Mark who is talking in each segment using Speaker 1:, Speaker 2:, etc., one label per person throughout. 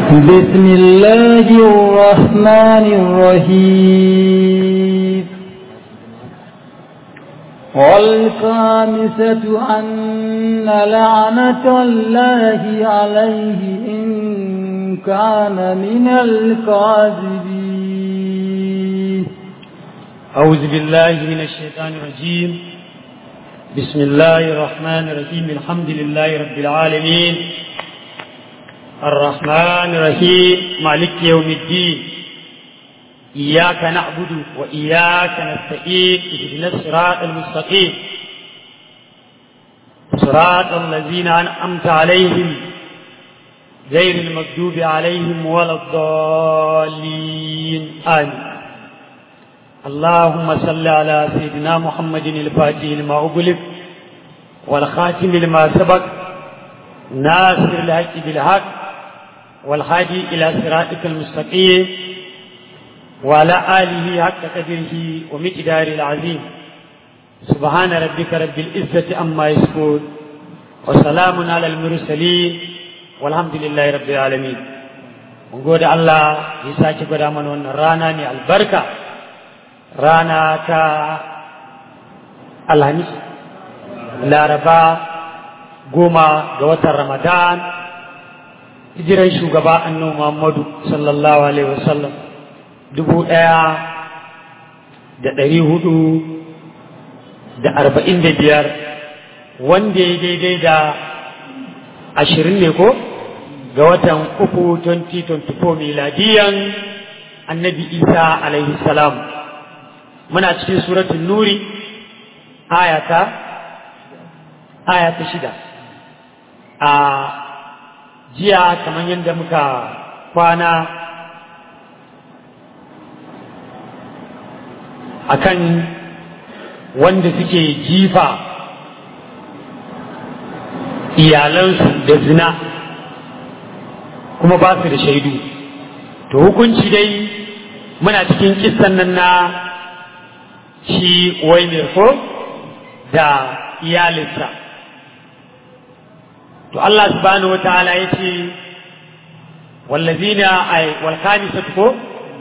Speaker 1: بسم الله الرحمن الرحيم والخامسة أن لعنة الله عليه إن كان من الكاذبين
Speaker 2: أعوذ بالله من الشيطان الرجيم بسم الله الرحمن الرحيم الحمد لله رب العالمين الرحمن الرحيم مالك يوم الدين إياك نعبد وإياك نستعين اهدنا الصراط المستقيم صراط الذين أنعمت عليهم غير المكذوب عليهم ولا الضالين آمين اللهم صل على سيدنا محمد الفاتح لما أغلق والخاتم لما سبق ناصر الحق بالحق والهادي إلى صراطك المستقيم وعلى آله حق قدره ومقداره العظيم سبحان ربك رب العزة أما يصفون وسلام على المرسلين والحمد لله رب العالمين mun gode Allah ya sake gwada mana wannan rana ne albarka rana ta alhamis laraba goma ga watan ramadan hijiran shugaba annabi muhammadu sallallahu alaihi wasallam dubu ɗaya da ɗari hudu da arba'in da biyar wanda ya daidai da ashirin ne ko ga watan uku 2024 miladiyan annabi isa alaihi salam muna cikin suratun nuri ayata ayata shida a jiya kamar yadda muka kwana akan wanda suke jifa iyalansu da zina kuma ba su da shaidu to hukunci dai muna cikin kissan nan na shi waimir ko da iyalinsa to Allah subhanahu wataala ya ce wallazina ay wal khamisatu ko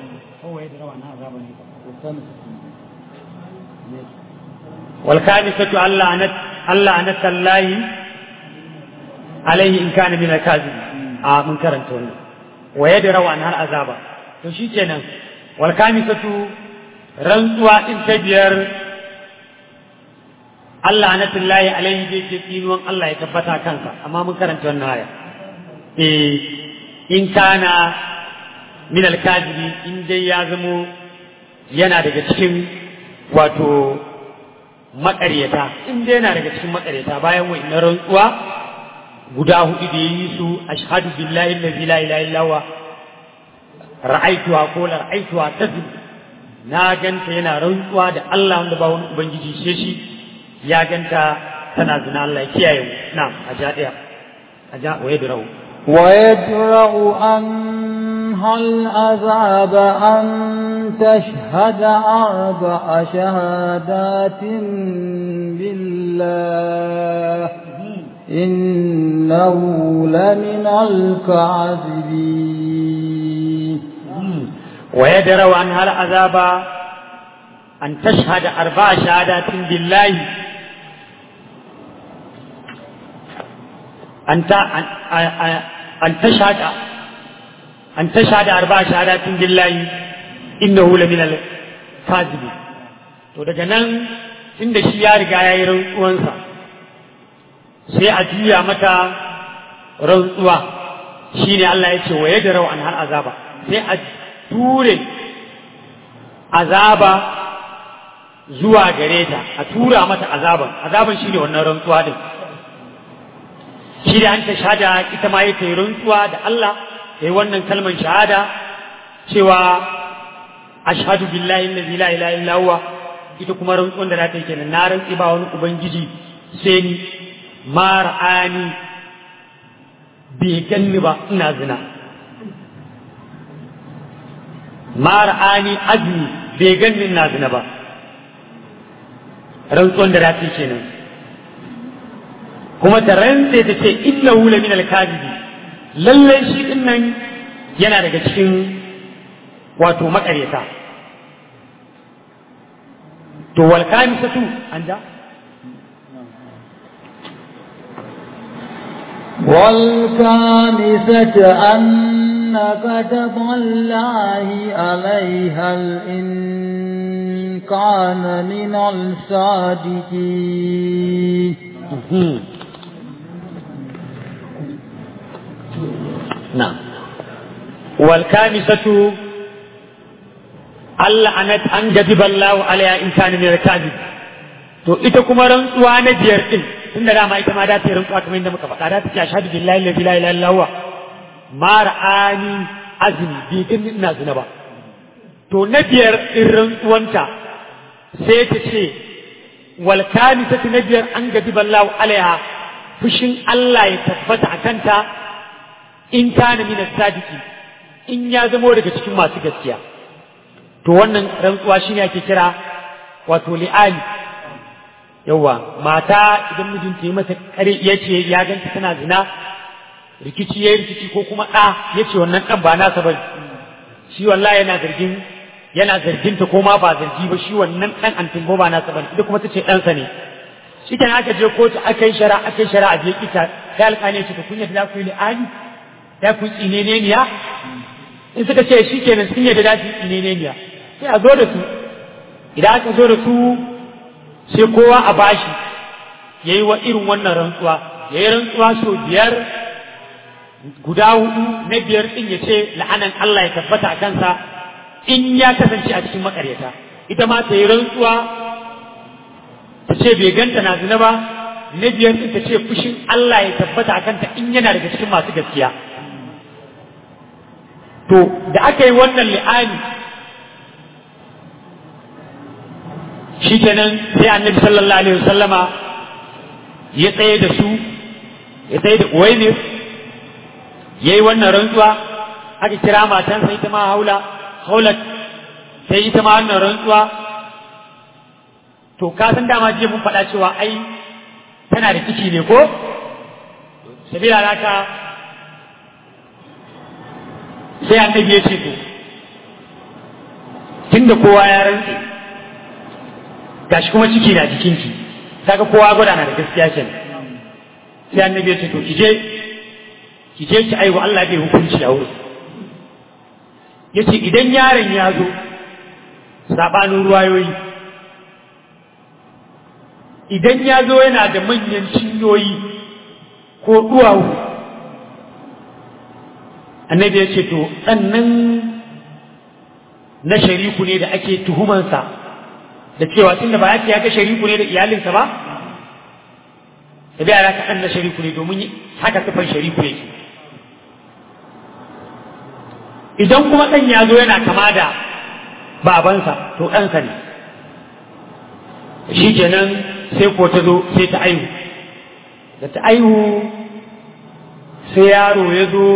Speaker 2: wal khamisatu Allah anat Allah anat Allah alaihi in kana min al-kazib a mun karanta wannan wa yadrau an har azaba to shikenan wal khamisatu rantsuwa din ta biyar Allah na tullahi alaihi zai ce tsinuwan Allah ya tabbata kansa amma mun karanta wannan aya eh in kana min alkazibi in dai ya zamo yana daga cikin wato maƙaryata in dai yana daga cikin maƙaryata bayan wa'innan rantsuwa guda hudu da yi su ashhadu billahi allazi la ilaha illa huwa ra'aituha ko la ra'aituha tazib na ganta yana rantsuwa da Allah wanda ba wani ubangiji sai shi ya ganta tana zina Allah ya kiyaye mu na'am a ja daya a ja wa yadra'u
Speaker 1: wa yadra'u an hal azaba an tashhada arba'a shahadatin billah innahu lamina al-kadhibin
Speaker 2: wa yadra'u an hal azaba an tashhada arba'a shahadatin billahi أن أن تشهد أن تشهد أربع شهادات بالله إنه لمن الكاذبين to daga nan inda shi ya riga ya yi rantsuwansa sai a juya mata rantsuwa shi ne Allah ya ce wa ya darau an har azaba sai a ture azaba zuwa gare ta a tura mata azaban azaban shi ne wannan rantsuwa din shi da an ta shahada ita ma yake rantsuwa da Allah yayi wannan kalmar shahada cewa ashhadu billahi allazi la ilaha illa huwa ita kuma rantsuwan da za ta yi kenan na rantsi ba wani ubangiji sai ni ma ra'ani bai ganni ba ina zina ma ra'ani azmi bai ganni ina zina ba rantsuwan da za ta yi kenan kuma ta rantse ta ce innahu la min al-kadhibi lallai shi din nan yana daga cikin wato makareta to wal kamisatu an ja
Speaker 1: والكامسة أن كتب الله عليها إن كان من الصادقين
Speaker 2: نعم والكامسة Allah anat an gadiba Allah alaiha in kana min al-kadhib to ita kuma rantsuwa na biyar din tunda dama ita ma da ta yi rantsuwa kamar yadda muka faɗa da ta ce ashhadu billahi la ilaha illa huwa ma ra'ani azmi bi din ina zina ba to na biyar din rantsuwanta sai ta ce wal kamisatu na biyar an gadiba Allah alaiha fushin Allah ya tabbata a kanta in kana min as-sadiqi in ya zamo daga cikin masu gaskiya to wannan rantsuwa shine ake kira wato li'ali yawa mata idan mijinta yi mata kare ya ce ya ganta tana zina rikici ya rikici ko kuma ɗa ya ce wannan ɗan ba nasa ba shi wallahi yana zargin yana zargin ta ko ma ba zargi ba shi wannan ɗan antin ba nasa ba ita kuma ta ce ɗansa ne shi kan aka je kotu aka yi shara aka yi shara a je kita sai alƙali ce ta kunya da ku yi li'ali da ku tsineneniya in suka ce shi kenan sun yadda da su tsineneniya sai a zo da su idan aka zo da su sai kowa a bashi ya yi wa irin wannan rantsuwa ya yi rantsuwa sau biyar guda hudu na biyar ɗin ya ce la'anan Allah ya tabbata a kansa in ya kasance a cikin makaryata ita ma ta yi rantsuwa ta ce bai ganta na zina ba na biyar ɗin ta ce fushin Allah ya tabbata a kanta in yana daga cikin masu gaskiya to da aka yi wannan li'ani shikenan sai annabi sallallahu alaihi wasallama ya tsaye da su ya tsaye da uwaimir ya yi wannan rantsuwa aka kira matansa ita ma haula haulat sai ita ma wannan rantsuwa to ka san dama jiya mun faɗa cewa ai tana da ciki ne ko sabila haka sai annabi ya ce to tunda kowa ya rantse gashi kuma ciki na jikinki kaga kowa gwada na da gaskiya kenan sai annabi ya ce to kije kije ki aiwa Allah bai hukunci a wurin yace idan yaron ya zo sabanin ruwayoyi idan ya zo yana da manyan cinyoyi ko duwawu annabi ya ce to sannan na shariku ne da ake tuhumansa da cewa tun da ba ya ce ya ga shariku ne da iyalinsa ba da bai ala kaɗan na shariku ne domin haka kafan shariku yake idan kuma ɗan ya zo yana kama da babansa to ɗansa ne shi kenan sai ko ta zo sai ta aihu da ta aihu sai yaro ya zo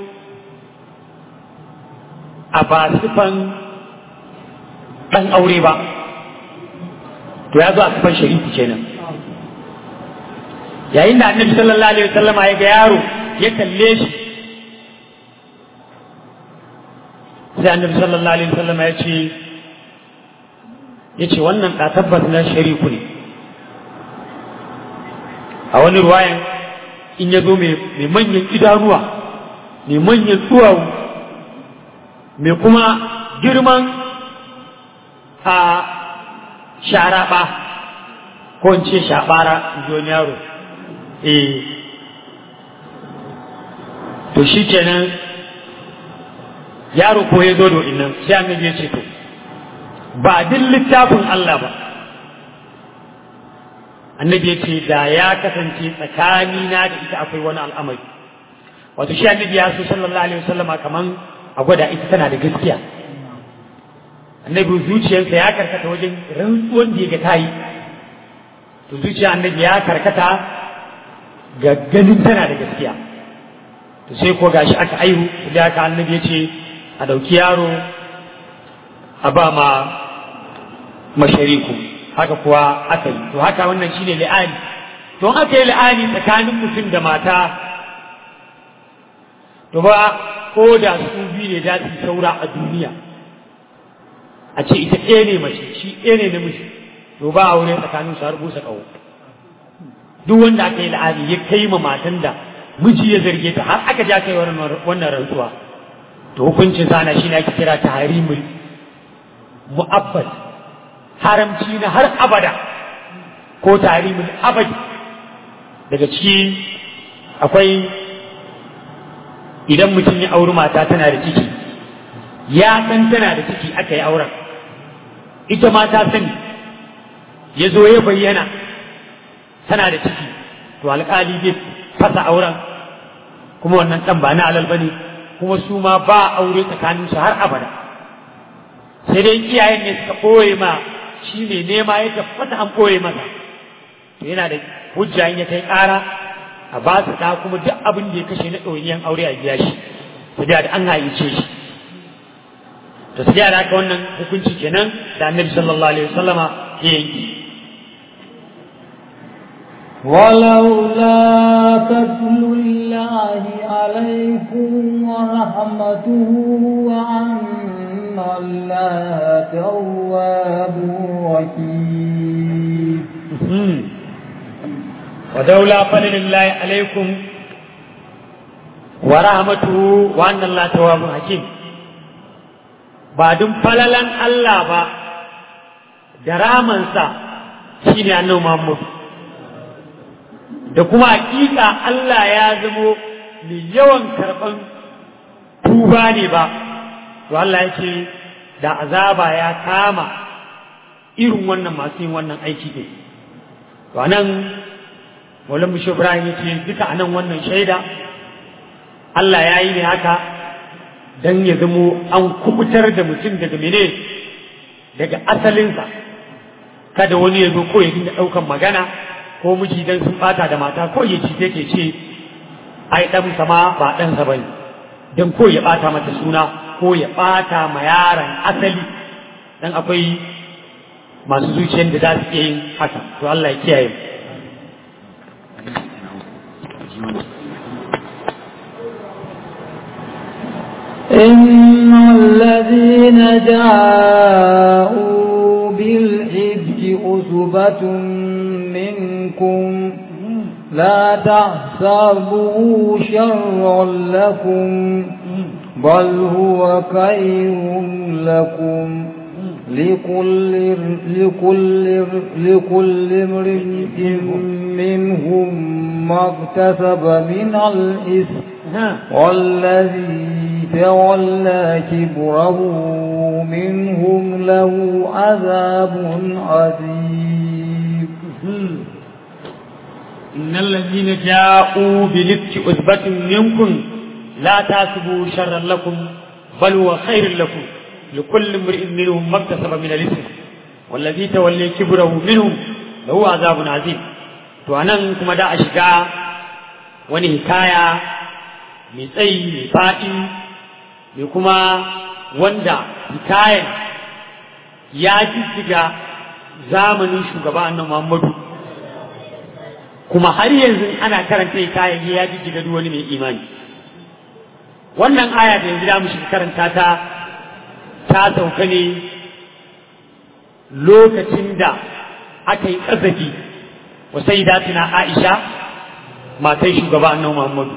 Speaker 2: a ba sifan ɗan aure ba to ya zo a sifan sharifi kenan yayin da annabi sallallahu alaihi wasallama ya ga yaro ya kalle shi sai annabi sallallahu alaihi wasallama ya ce ya ce wannan ɗa tabbas na shariku ne a wani ruwayan in ya zo mai manyan idanuwa mai manyan duwawu mai kuma girman a sharaɓa ko in ce shaɓara in ji wani yaro eh to shi kenan yaro ko ya zo da nan sai annabi ya ce to ba duk littafin Allah ba annabi ya ce da ya kasance tsakanina da ita akwai wani al'amari wato shi annabi ya so sallallahu alaihi wasallama kaman a gwada ita tana da gaskiya annabi zuciyarsa ya karkata wajen rantsuwan da ya ga ta yi to zuciya annabi ya karkata ga ganin tana da gaskiya to sai ko gashi aka aihu da aka annabi ya ce a ɗauki yaro a ba ma mashariku haka kuwa aka yi to haka wannan shine li'ani to aka yi li'ani tsakanin mutum da mata to ba ko da su biyu ne za su saura a duniya a ce ita ɗaya ne mace shi ɗaya ne namiji to ba aure tsakanin su har busa ƙaho duk wanda aka yi la'ani ya kai ma matan da miji ya zarge ta har aka ja kai wannan rantsuwa to hukuncin sana shi ne ake kira ta harimul mu'abbad haramci na har abada ko tarimul abadi daga ciki akwai idan mutum ya auri mata tana da ciki ya san tana da ciki aka yi auren ita ma ta sani ya zo ya bayyana tana da ciki to alƙali zai fasa auren kuma wannan ɗan ba na alal bane kuma su ma ba aure tsakaninsu har abada sai dai iyayen ne suka ɓoye ma shi ne nema ya tabbata an ɓoye masa to yana da hujja in ya kai ƙara a ba su ɗa kuma duk abin da ya kashe na ɗoyiniyan aure a biya shi su da an haice shi to su da haka wannan hukunci kenan da annabi sallallahu alaihi wasallama ya yanki
Speaker 1: ولولا فضل الله عليكم ورحمته وأن الله تواب رحيم
Speaker 2: ودولا فضل الله عليكم ورحمته وأن الله تواب حكيم بعدم فللا الله با daramansa shine annabi Muhammad da kuma hakika Allah ya zamo mai yawan karɓan tuba ne ba to Allah ya ce da azaba ya kama irin wannan masu yin wannan aiki ne to anan Maulana Bishop Ibrahim ya ce duka anan wannan shaida Allah ya yi ne haka dan ya zamo an kubutar da mutum daga mene daga asalinsa kada wani ya zo ko ya dinga ɗaukan magana ko miji dan sun bata da mata ko ya ci take ce ai dan sama ba dan sa bane dan ko ya bata mata suna ko ya bata ma yaron asali dan akwai masu zuciyar da za su iya yin haka to Allah ya kiyaye
Speaker 1: إن الذين جاءوا بالإفك أصبة منكم لا تحسبوا شرا لكم بل هو خير لكم لكل لكل لكل امرئ منهم ما اكتسب من الإثم والذي تولى كبره منهم له عذاب عظيم
Speaker 2: إن الذين جاءوا بلبك أثبة منكم لا تحسبوا شرا لكم بل هو خير لكم لكل امرئ منهم ما اكتسب من الإثم والذي تولي كبره منهم له عذاب عظيم to anan kuma da a shiga wani hikaya mai tsayi mai faɗi mai kuma wanda hikayen ya jijjiga zamanin shugaba annan Muhammadu kuma har yanzu ana karanta hikayen ya jijjiga duk wani mai imani wannan aya da yanzu da mu shiga karanta ta ta sauka ne lokacin da aka yi ƙazafi wa sai tuna Aisha matan shugaba annabi Muhammadu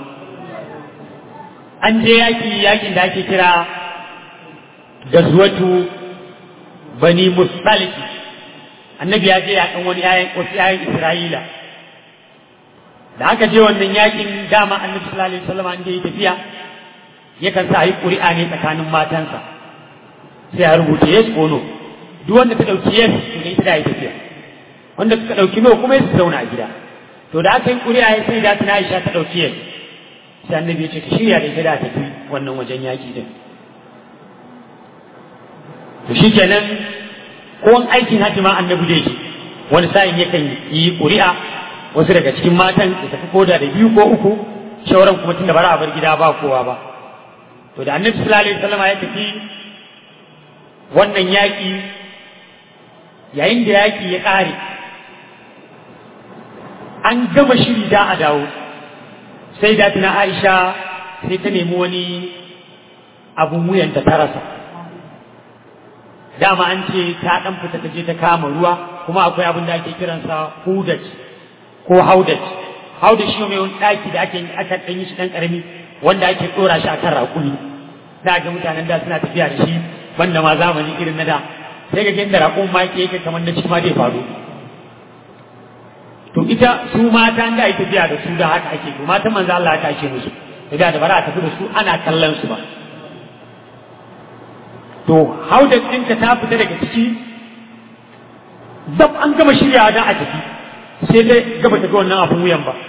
Speaker 2: an je yaki yakin da ake kira gazwatu bani mustaliki annabi ya je yakan wani yayan wasu yayan Isra'ila da aka je wannan yakin dama annabi sallallahu alaihi wasallam an je tafiya yakan sa yi ƙuri'a ne tsakanin matansa sai a rubuta yes ko no duk wanda ta ɗauki yes to ne ita da yi tafiya wanda suka ɗauki no kuma su zauna a gida to da aka yi ƙuri'a ya sai da tana Aisha ta ɗauki yes sai annabi ya ce ka shirya da ita da tafi wannan wajen yaƙi din to shikenan ko an aikin hajji ma annabi da yake wani sa'in yakan yi ƙuri'a wasu daga cikin matan da tafi koda da biyu ko uku shauran kuma tunda bara a bar gida ba kowa ba to da annabi sallallahu alaihi wasallam ya tafi wannan yaƙi yayin da yaƙi ya ƙare an gama shiri da a dawo sai da tuna aisha sai ta nemi wani abun wuyanta ta rasa dama an ce ta dan fita ta je ta kama ruwa kuma akwai abin da ake kiransa hudaj ko haudaj haudaj shi ne wani daki da ake aka dan yi shi dan karami wanda ake dora shi akan rakumi da ga mutanen da suna tafiya da shi banda ma zamani irin na da sai ga inda rakun ma yake yake kamar na shi ma zai faru to ita su mata da ake tafiya da su da haka ake to matan manzo Allah haka ake musu da da bara a tafi da su ana kallon su ba to hauda ɗinka ta fita daga ciki zab an gama shiryawa don a tafi sai dai gaba ta ga wannan abun wuyan ba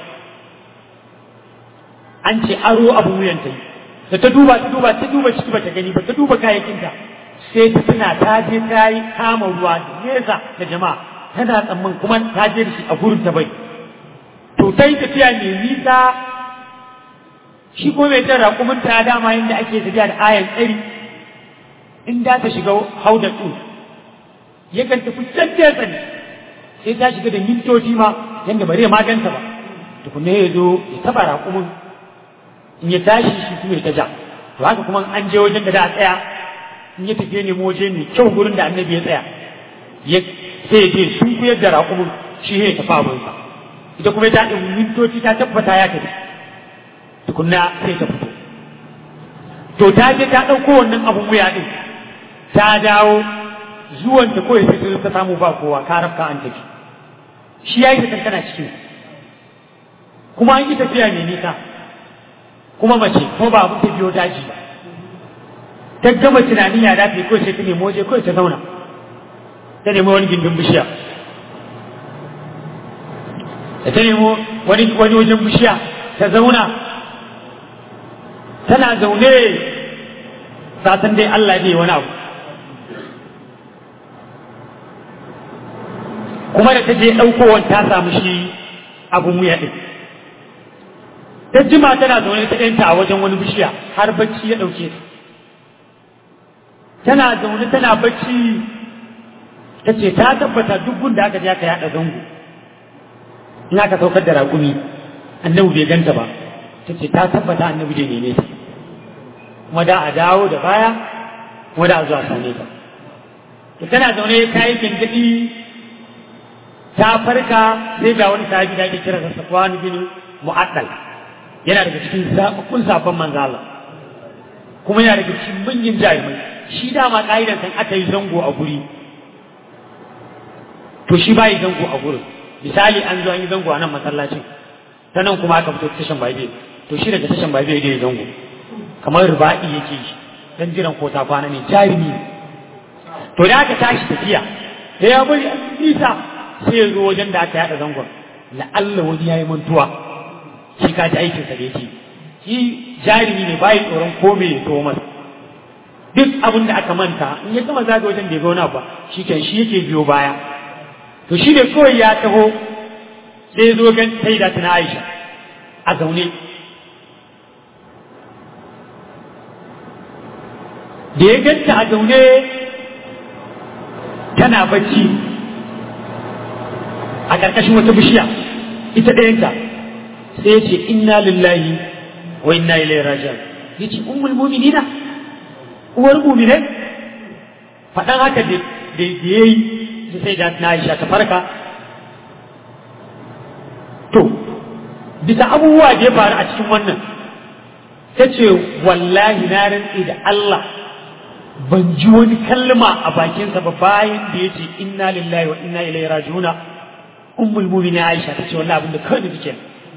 Speaker 2: an ce aro abun wuyan ta yi da ta duba ta duba ta duba ciki ba ta gani ba ta duba kayayyakinta sai ta tuna ta je ta yi kama ruwa da nesa da jama'a tana tsamman kuma ta je da shi a gurin ta bai to ta yi tafiya mai nisa shi ko mai jan raƙumin ta dama yadda ake tafiya da ayan tsari in da ta shiga hauda ɗin yakan tafi can nesa ne sai ta shiga da mintoci ma yadda bare maganta ba tukunne ya zo ya taɓa raƙumin in ya tashi shi kuma ya ta ja to haka kuma an je wajen da da a tsaya in ya tafiye ne waje mai kyau gurin da annabi ya tsaya ya sai ya je sun kuyar da raƙumin shi ya tafi abinsa ita kuma ta ɗin mintoci ta tabbata ya tafi tukunna sai ta fito to ta je ta ɗauko wannan abun wuya ɗin ta dawo zuwan ta kawai sai ta samu ba kowa ka rafka an tafi shi ya yi ta tana cikin kuma an yi tafiya mai nisa kuma mace ko ba abin ta biyo daji ba ta gama tunanin ya dace kawai sai ta nemo waje kawai ta zauna ta nemo wani gindin bishiya da ta nemo wani wajen bishiya ta zauna tana zaune satan dai Allah ne wani abu kuma da ta je ɗaukowar ta samu shi abun wuya ɗin ta jima tana zaune ta ɗanta a wajen wani bishiya har bacci ya ɗauke ta tana zaune tana bacci ta ce ta tabbata duk gunda aka je aka yaɗa zango in aka saukar da raƙumi annabi bai ganta ba ta ce ta tabbata annabi da neme ta kuma da a dawo da baya kuma da a zuwa same ta to tana zaune ta yi gingidi ta farka sai ga wani sahabi da ake kira da Safwan bin Mu'addal yana daga cikin zaɓaɓɓun safan manzo Allah kuma yana daga cikin manyan jarumai shi dama ƙa'idan kan aka yi zango a guri to shi ba yi zango a gurin misali an zo an yi zango a nan masallacin ta nan kuma aka fito tashan babe to shi daga tashan babe da ya zango kamar ruba'i yake shi dan jiran ko ta kwana ne jarumi ne to da aka tashi tafiya da ya bari a nisa sai ya zo wajen da aka yada zangon la'alla wani ya yi mantuwa shi ka ji aikinsa da yake shi jarumi ne bayi tsoron ko me ya to masa duk abin da aka manta in ya gama zaga wajen da ya gauna ba shi kan shi yake biyo baya to shi ne kawai ya taho sai ya zo gan sai da tana Aisha a zaune da ya ganta a zaune tana bacci a ƙarƙashin wata bishiya ita ɗayanta sai ya ce inna lillahi wa inna ilaihi raji'un ya ce ummul mu'minina uwar mu'minai faɗan haka da ya yi sai da na Aisha ta farka to bisa abubuwa da ya faru a cikin wannan ta ce wallahi na rantsi da Allah ban ji wani kalma a bakinsa ba bayan da ya ce inna lillahi wa inna ilaihi raji'una ummul mu'minin Aisha ta ce wallahi abinda kawai da take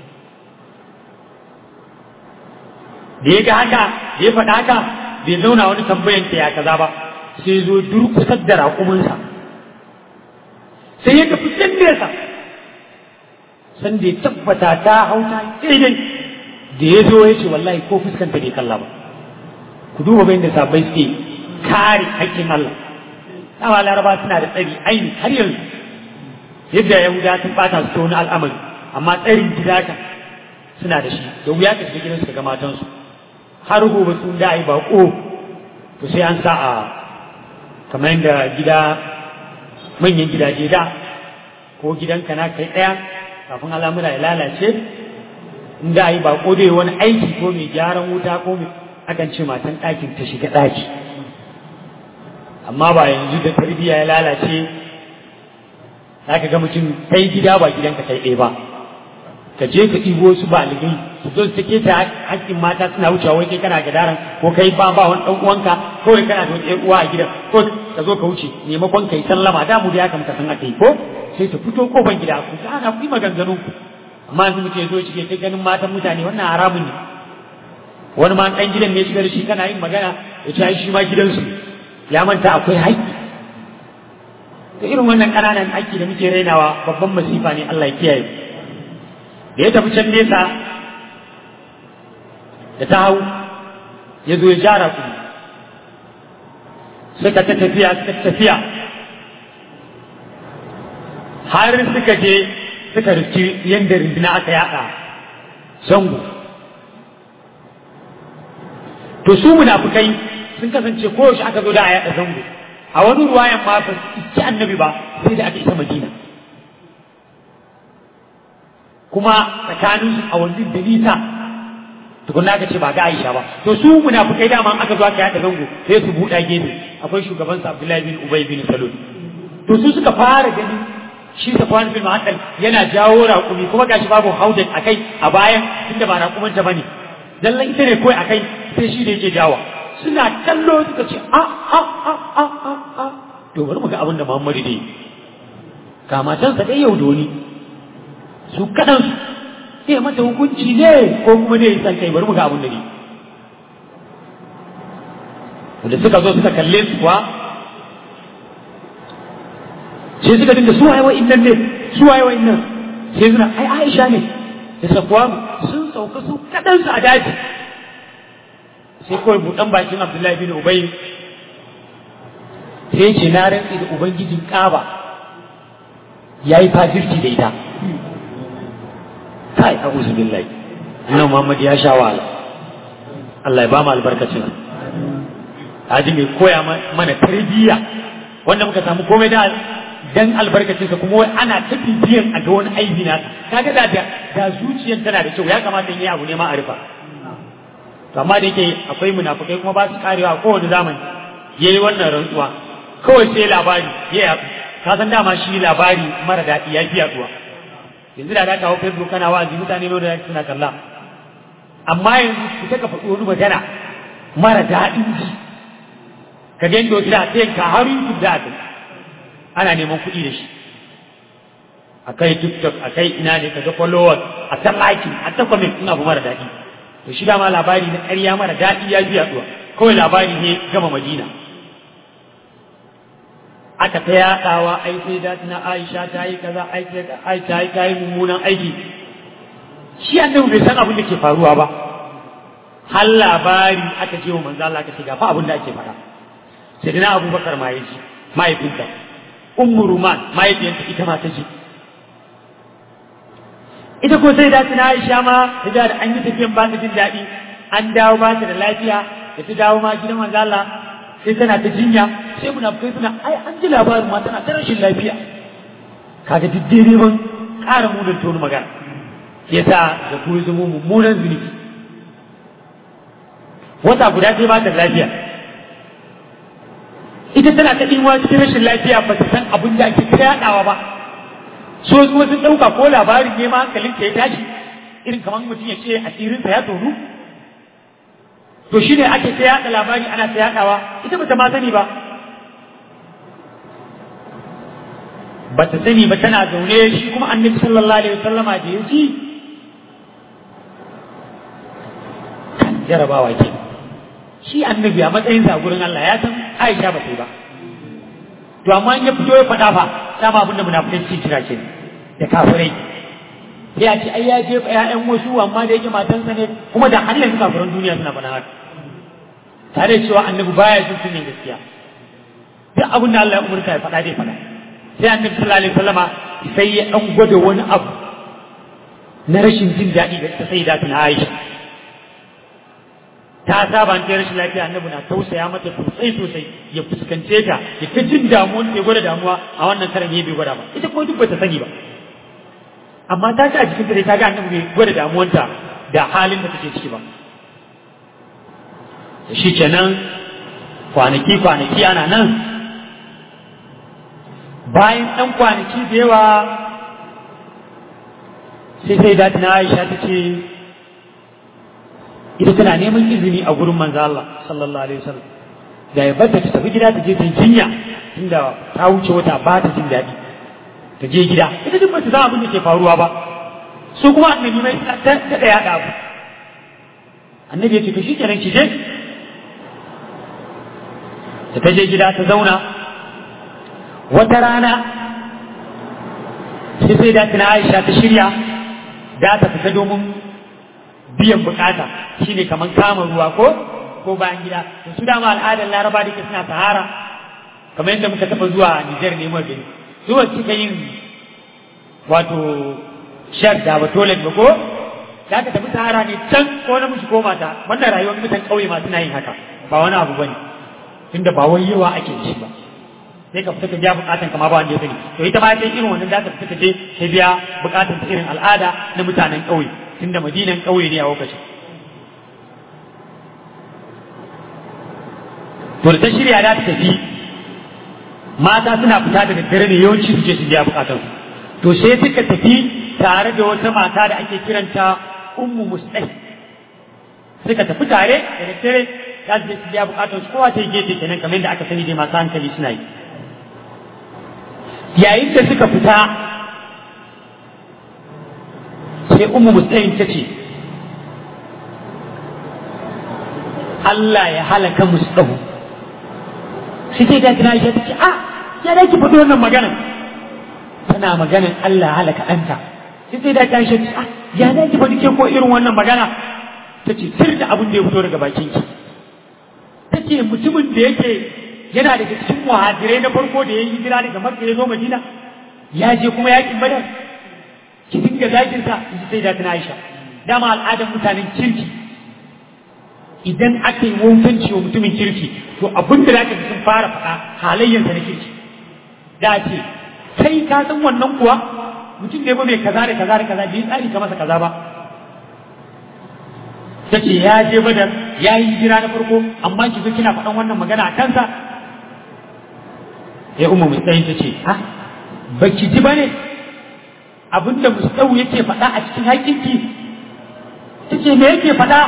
Speaker 2: da ya ga haka da ya faɗa haka bai zauna wani tambayan ta ya kaza ba sai zo durkusar da raƙuminsa sai ya tafi can nesa san da ya tabbata ta hauta daidai da ya zo ya ce wallahi ko fuskanta bai kalla ba ku duba bayan da sabai suke kare haƙƙin Allah dama laraba suna da tsari aini har yanzu yadda yahuda sun bata su ta wani al'amari amma tsarin gida kan suna da shi da wuya ka shiga gidansu ga matansu har gobe sun da yi bako to sai an sa a kamar yadda gida manyan gidaje da ko gidanka na kai ɗaya kafin al'amura ya lalace in da yi bako dai wani aiki ko mai gyaran wuta ko mai akan ce matan ɗakin ta shiga ɗaki amma ba yanzu da tarbiyya ya lalace za ka ga mutum kai gida ba gidanka kai ɗaya ba ka je ka ɗibo su baligai su zo su take ta hakkin mata suna wucewa wai kai kana gadaran ko kai ba ba wani ɗan uwanka kawai kana da wani ɗan uwa a gidan ko ka zo ka wuce maimakon kai sallama da mu da ya kamata san aka yi ko sai ta fito kofar gida ku ta ana ku yi maganganun ku amma yanzu mutum ya zo shi ta ganin matan mutane wannan haramun ne wani ma ɗan gidan ne shiga da shi kana yin magana ya ce shi ma gidansu ya manta akwai haƙƙi to irin wannan ƙananan haƙƙi da muke rainawa babban masifa ne Allah ya kiyaye da ya tafi can nesa da ta hau ya zo ya jara ku suka ta tafiya suka tafiya har suka je suka rufi yadda rindina aka yaɗa zango to su munafukai sun kasance koyaushe aka zo da a yaɗa zango a wani ruwayan ma ba su ci annabi ba sai da aka isa madina kuma tsakanin su a wani da nisa tukunna aka ce ba ga Aisha ba to su munafukai dama aka zo aka yaɗa zango sai su buɗa gefe akwai shugaban sa Abdullahi bin Ubay bin Salul to su suka fara ganin shi Safwan bin Muhammad yana jawo raƙumi kuma gashi babu haudan akai a bayan tunda ba raƙumanta bane dallan ita ne kawai akai sai shi da yake jawa suna kallo suka ce a a a a a a to bari mu ga abin da Muhammadu dai ga matansa dai yau doni su kadan su sai mata hukunci ne ko kuma ne san kai bari mu ga abin da ne da suka zo suka kalle su kuwa sai suka dinga su waye wa'innan ne su waye wa'innan sai suna ai Aisha ne da Safwan sun sauka su kadan su a daji sai kawai buɗan bakin Abdullahi bin Ubay sai ce na rantsi da Ubangijin Kaba ya yi fafirci da ita. Kai, a billahi. Ina Muhammad ya sha wahala. Allah ya ba mu albarkacin. Haji mai koya mana tarbiyya wanda muka samu komai da dan albarkacinsa kuma wai ana ta bibiyan a ga wani aibi na kaga da da zuciyar tana da kyau ya kamata in yi abu ne ma a rufa to amma da yake akwai munafukai kuma ba su karewa a kowane zamani ya yi wannan rantsuwa kawai sai labari ya yaɗu ka san dama shi labari mara daɗi ya fi yaɗuwa yanzu da za ka hau facebook kana wa'azi mutane ne da suna kalla amma yanzu ku ta ka faɗi wani magana mara daɗin ji ka ga yadda da ta yanka har youtube da aka ana neman kuɗi da shi akai tiktok akai ina ne ka ga followers a ta liking a ta comment ina abu mara daɗi to shi dama labari na ƙarya mara daɗi ya biya zuwa kawai labari ne gama madina aka ta yaɗawa ai sai da na aisha ta yi kaza ai sai ta yi ta yi mummunan aiki shi annabi bai san abin da ke faruwa ba har labari aka je wa manzo Allah aka ce ga fa abin da ake faɗa sai dina abubakar ma ya ji mahaifinta ummu ruman mahaifiyarta ita ma ta ji ita ko sai da tana Aisha ma ta da an yi tafiyan ba ta jin daɗi an dawo ba ta da lafiya da ta dawo ma gidan manzo Allah sai tana ta jinya sai munafikai suna ai an ji labarin ma tana ta rashin lafiya kaga duk dai ban ƙara munan tonu magana yasa da kuma zama mummunan zunubi wata guda sai ba ta lafiya ita tana ta ɗimuwa cikin rashin lafiya ba ta san abin da ake ta yaɗawa ba so kuma sun ɗauka ko labarin ne ma hankalin ta ya tashi irin kamar mutum ya ce asirinsa ya tonu to shi ne ake ta yaɗa labari ana ta yaɗawa ita bata ma sani ba bata sani ba tana zaune shi kuma annabi sallallahu alaihi wasallama da ya ji jarabawa ke shi annabi a matsayin sa gurin Allah ya san Aisha ba ta yi ba to amma in ya fito ya faɗa fa dama abinda munafikai suke kira ke da kafirai sai a ce ai ya jefa ƴaƴan wasu amma da yake matansa ne kuma da har yanzu kafiran duniya suna faɗa haka tare da cewa annabi baya jin sunan gaskiya duk abin da Allah ya umurta ya faɗa zai faɗa sai annabi sallallahu alaihi wasallama sai ya dan gwada wani abu na rashin jin daɗi da ta sai da tuna Aisha ta saba ta rashin lafiya annabi na tausaya mata sosai sosai ya fuskance ta ya ta jin damuwa ta gwada damuwa a wannan karan ya bai gwada ba ita kuma duk bata sani ba amma ta ta a jikinta dai ta ga annabi bai gwada damuwanta da halin da take ciki ba shi kenan kwanaki kwanaki ana nan bayan ɗan kwanaki da yawa sai sai da na Aisha ta ce ita tana neman izini a gurin manzo Allah sallallahu alaihi wasallam da ya bata ta tafi gida ta je ta jinya tunda ta wuce wata ba ta jin daɗi ta je gida ita duk bata san abin da ke faruwa ba su kuma annabi mai ta da yaɗa abu annabi ya ce to shikenan ki je da ta je gida ta zauna wata rana sai sai da tana Aisha ta shirya da ta fita domin biyan bukata shine kamar kama ruwa ko ko bayan gida to su dama al'adar laraba da ke suna sahara kamar yadda muka taɓa zuwa Nijar ne mu gani su ba cika yin wato shar da ba toilet ba ko za ka tafi sahara ne can ko namiji ko mata wannan rayuwar mutan ƙauye ma suna yin haka ba wani abu bane tunda ba wai yawa ake da shi ba sai ka fita ka biya bukatan kama ba wanda ya sani to ita ma sai irin wannan za ta fita ta je ta biya bukatan ta irin al'ada na mutanen ƙauye tunda madinan ƙauye ne a lokacin to da ta shirya za ta tafi mata suna fita daga dare ne yawanci su je su biya bukatan to sai suka tafi tare da wata mata da ake kiranta ummu mustai suka tafi tare da daddare za su je su biya bukatan su kowa ta yi gefe kenan kamar yadda aka sani dai masu hankali suna yi yayin da suka fita sai ummu mustai ta ce Allah ya halaka musdahu sai sai da tana ta ce a ya da ki faɗi wannan maganar tana maganar Allah halaka ɗanta sai sai da ta ce a ya da ki faɗi ke ko irin wannan magana ta ce sir da abin da ya fito daga bakin ki ta ce mutumin da yake yana daga cikin muhajirai na farko da ya yi hijira daga makka ya zo madina ya je kuma yakin badar ki dinga zakin sa in ji sai da tana aisha dama al'adar mutanen kirki idan aka yi wautanci wa mutumin kirki to abin da zaka sun fara faɗa halayyarsa na kirki da ce kai ka san wannan kuwa mutum ne ba mai kaza da kaza da kaza bai tsari ka masa kaza ba ta ce ya je badar ya yi hijira na farko amma ki zo kina faɗan wannan magana a kansa ya umma mustayin ta ce ha ba ki ji ba ne abinda mustawu yake faɗa a cikin haƙinki ta ce me yake faɗa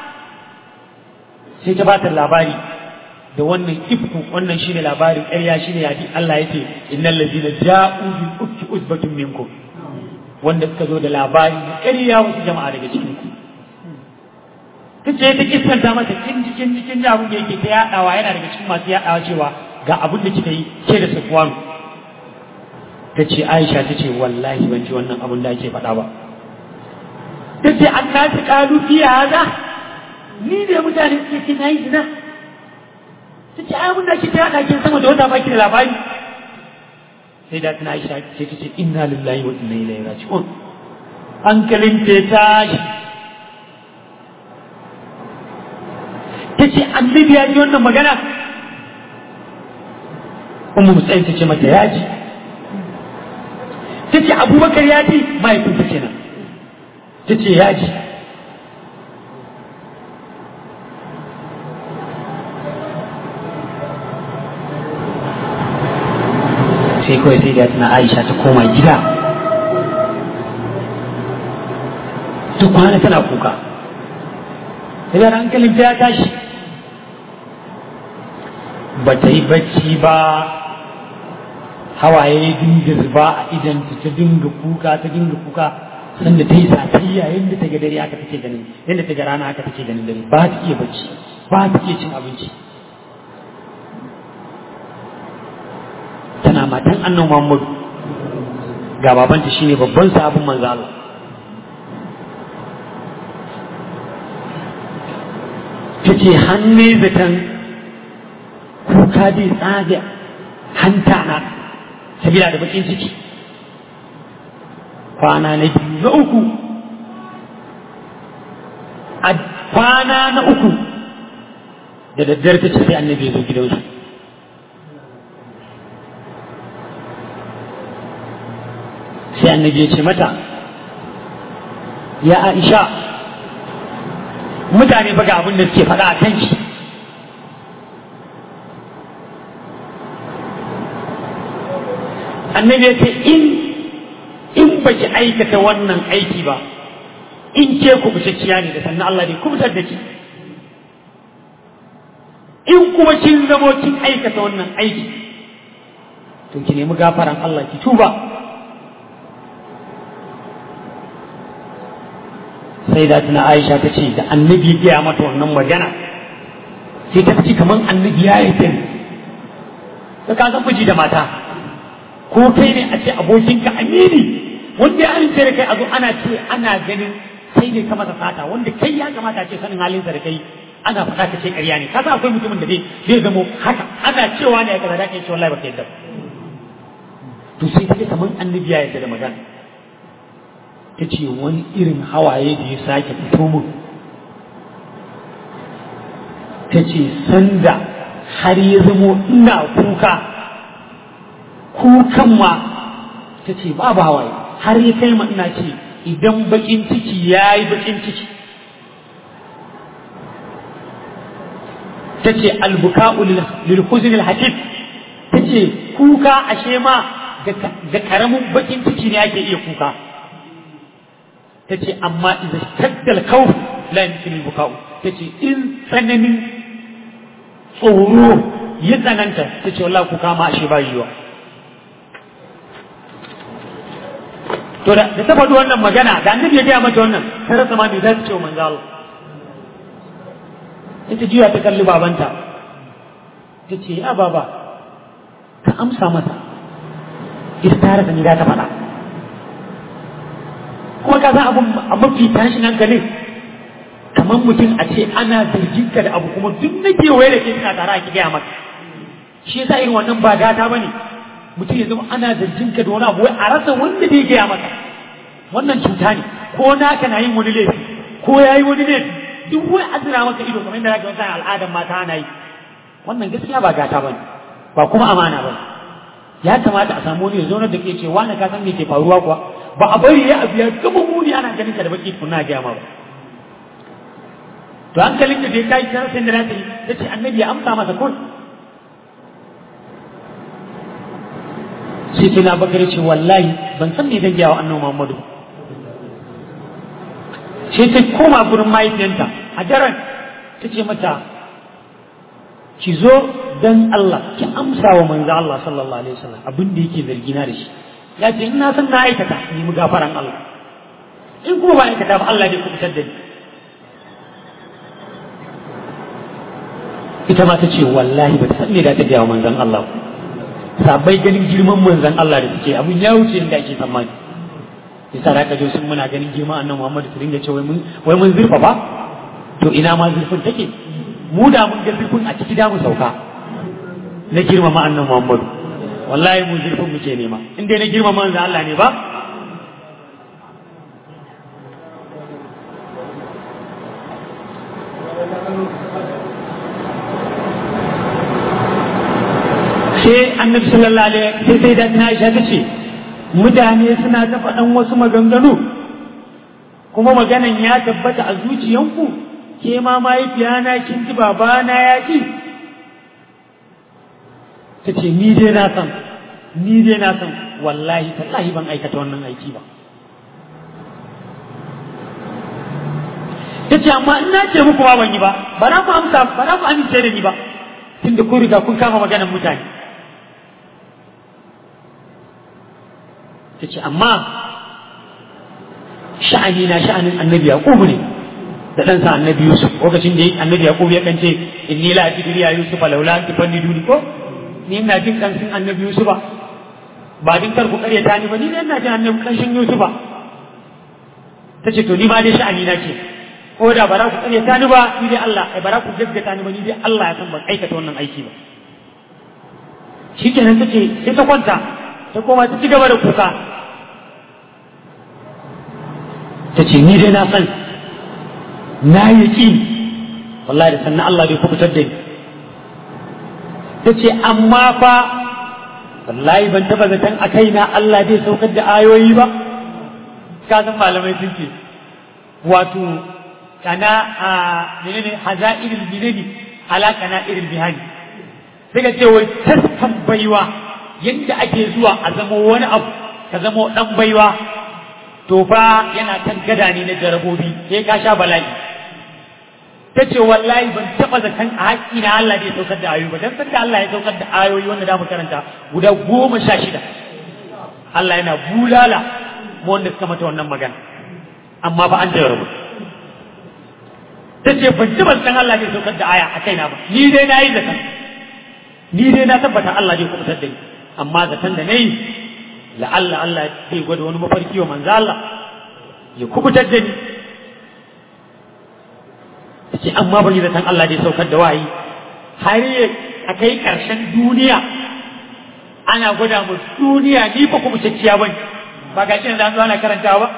Speaker 2: sai ta bata labari da wannan ifku wannan shine labarin ƙarya shine yadi Allah yake innal ladina ja'u bil ufki usbatun minkum wanda suka zo da labari da ƙarya wasu jama'a daga cikin ku kace ta kissanta mata kin cikin cikin abin da yake ta yadawa yana daga cikin masu yadawa cewa ga abin da kika yi ke da Sufwan ta ce Aisha ta ce wallahi ban ji wannan abin da ake faɗa ba ta ce annasi qalu fi hada ni ne mutane suke ce na yi zina ta ce ai da ke ta yaɗa kin sama da wata baki da labari sai da tana aisha sai ta ce inna lillahi wa inna ilaihi raji'un hankalin ta tashi ta ce annabi ya ji wannan magana ummu musayin ta ce mata ya ji ta ce abubakar ya ji mahaifinta kenan ta ce ya ji sai kawai sai da tana aisha ta koma gida ta kwana tana kuka sai hankalin ta ya tashi ba ta yi bacci ba hawaye ya dinga zuba a idan ta dinga kuka ta dinga kuka sanda ta yi satayya yadda ta ga dare haka take ganin yadda ta ga rana haka take ganin dare ba ta iya bacci ba ta iya cin abinci tana matan annan Muhammadu ga babanta shine babban sabon manzo Allah tace hanne zaton kuka dai tsaga hanta na sabila da bakin ciki kwana na biyu na uku a kwana na uku da daddare ta ce sai annabi ya zo gidansu sai annabi ya ce mata ya aisha mutane ba ga abin da suke faɗa a kan shi annabi ya ce in in ba ki aikata wannan aiki ba in ke ku bishacciya ne da sannan Allah ne kubutar da ki in kuma kin zamo kin aikata wannan aiki to ki nemi gafaran Allah ki tuba sai da tuna Aisha ta ce da annabi ya mata wannan magana sai ta ci kamar annabi ya yi tani ka ka san miji da mata ko kai ne a ce abokinka amini wanda ya amince da kai a zo ana ce ana ganin kai ne ka masa sata wanda kai ya kamata ce sanin halinsa da kai ana faɗa ka ce ƙarya ne kasa akwai mutumin da zai zai zamo haka ana cewa ne ya kaza da kai ce wallahi baka yadda to sai ta kamar annabi ya yadda da magana ta ce wani irin hawaye da ya sake fito mun ta ce sanda har ya zamo ina kuka kukan ma ta ce babu hawaye har ya kai ma ina ce idan bakin ciki ya yi bakin ciki ta ce albuka'u lil huzn al hakif ta ce kuka ashe ma ga karamin bakin ciki ne ake iya kuka ta ce amma idan shaddal kawf la yumkin al buka'u ta ce in tsananin tsoro ya tsananta ta ce wallahi kuka ma ashe ba yiwa to da ta faɗi wannan magana da annabi ya gaya mata wannan ta rasa ma me za ta ce wa manzo Allah ita juya ta kalli babanta ta ce ya baba ka amsa masa ita ta rasa ni za ta faɗa kuma ka san abun a mafi tashin hankalin kamar mutum a ce ana zargin ka da abu kuma duk na kewaye da ke suna tare a ki gaya maka shi yasa irin wannan ba gata bane mutum ya zama ana zargin ka da wani abu wai a rasa wanda zai gaya maka wannan cuta ne ko naka na yin wani laifi ko ya yi wani laifi duk wai a zira maka ido kamar yadda zaka wata al'adar mata ana yi wannan gaskiya ba gata bane ba kuma amana bane ya kamata a samu wani ya zauna da ke ce wani ka san me ke faruwa kuwa ba a bari ya abu ya gama muni ana ganin ka da baki kunna gaya ma ba to hankalin da bai kai sai da ta yi ta ce annabi ya amsa masa kun sai sai na bakar ce wallahi ban san me zan gaya wa annabi Muhammadu sai ta koma gurin mahaifiyanta a daren ta ce mata ki zo dan Allah ki amsa wa manzo Allah sallallahu alaihi wasallam abin da yake zargi na da shi ya ce ina san na aikata ni mu gafaran Allah in kuma ba aikata ba Allah zai kubutar da ni ita ma ta ce wallahi ba ta san me da ta gaya wa manzon Allah sabai ganin girman manzon Allah da suke abin ya wuce inda ake tsammani yasa da kaje sun muna ganin girman annabi Muhammad su dinga ce wai mun wai mun zurfa ba to ina ma zurfin take mu da mun ga zurfin a ciki da mu sauka na girmama annabi Muhammad wallahi mu zurfin muke nema in dai na girmama manzon Allah ne ba sai annabi sallallahu alaihi sai sai da Aisha ta ce mutane suna ta faɗan wasu maganganu kuma maganan ya tabbata a zuciyanku ke ma mahaifiyana kin ji babana ya ki ta ce ni dai na san ni dai na san wallahi tallahi ban aikata wannan aiki ba ta ce amma in na ce muku ba ban yi ba ba na ku amsa ba na ku amince da ni ba tunda kun riga kun kama maganan mutane ta ce amma sha'ani na sha'anin annabi yaqubu ne da ɗansa annabi yusuf lokacin da annabi yaqubu ya kance inni la ajidu ya yusuf laula an tufanniduni ko ni ina jin kansin annabi yusuf ba din kar ku karyata ni ba ni ina jin annabi kanshin yusuf ta ce to ni ma dai sha'ani na ce ko da ba za ku karyata ni ba ni dai Allah ai ba za ku gaggata ni ba ni dai Allah ya san ban aikata wannan aiki ba shikenan ta ce sai ta kwanta ta koma ta ci gaba da kuka ta ce ni dai na san na yi ƙi wallahi da sannan Allah bai kubutar da ni ta ce amma fa wallahi ban taba zaton a kaina Allah zai saukar da ayoyi ba ka san malamai sun ce wato kana a menene haza'irul binani ala kana irin bihani sai ka ce wai taskan baiwa yadda ake zuwa a zama wani abu ka zama dan baiwa to fa yana kan gada ne na jarabobi sai ka sha bala'i ta ce wallahi ban taɓa zakan a haƙƙi na Allah da ya saukar da ayoyi ba dan sanda Allah ya saukar da ayoyi wanda da mu karanta guda goma sha shida Allah yana bulala mu wanda suka mata wannan magana amma ba an jarabu ta ce ban taɓa zakan Allah da ya saukar da aya a kaina ba ni dai na yi zakan ni dai na tabbata Allah zai kubutar da ni amma zakan da na yi la'alla Allah zai gwada wani mafarki wa manzo Allah ya kubutar da ni ce amma ban yi zaton Allah da ya saukar da wayi har a kai ƙarshen duniya ana gwada mu duniya ni ba kuma cacciya ba ba ga shi da an zo ana karanta ba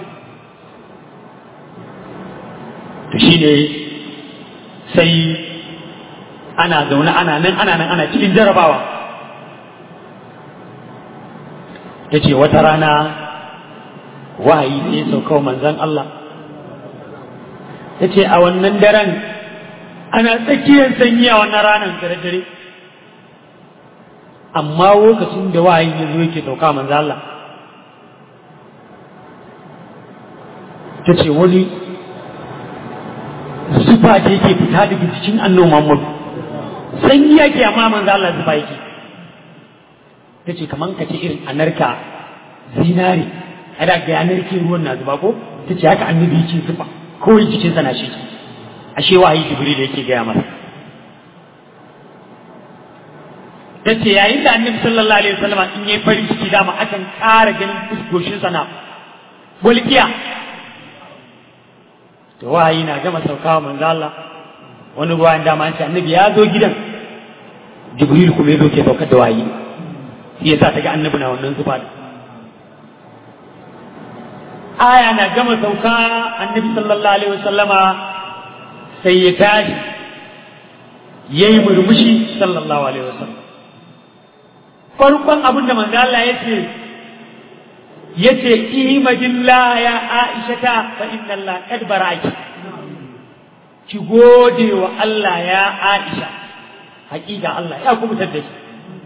Speaker 2: to shi ne sai ana zaune ana nan ana nan ana cikin jarabawa ta ce wata rana wahayi sai sauka wa manzan Allah ta ce a wannan daren ana tsakiyar sanyi a wannan ranar dare-dare amma lokacin da wahayin ya zo yake sauka manzo Allah ta ce wani zufa da yake fita daga cikin annon Muhammad sanyi yake amma manzo Allah zufa yake ta ce kaman ka ce irin anarka zinare ada ga anarki ruwan na zuba ko ta ce haka annabi yake zufa kawai jikinsa na shi ashe wahayi jibril yake gaya masa ta ce yayin da annabi sallallahu alaihi wasallam in yayi farin ciki dama akan ƙara ganin fuskoshinsa na bulkiya to wahayi na gama saukawa manzo Allah wani ruwan dama an ce annabi ya zo gidan jibril kuma ya zo ke saukar da wahayi shi yasa ta ga annabi na wannan zuba aya na gama sauka annabi sallallahu alaihi wasallama sai ya tashi yayi murmushi sallallahu alaihi wasallam farkon abin da manzo Allah ya ce yace imadillah ya Aisha ta fa inna Allah qad baraki ki gode wa Allah ya Aisha hakika Allah ya kubutar da ki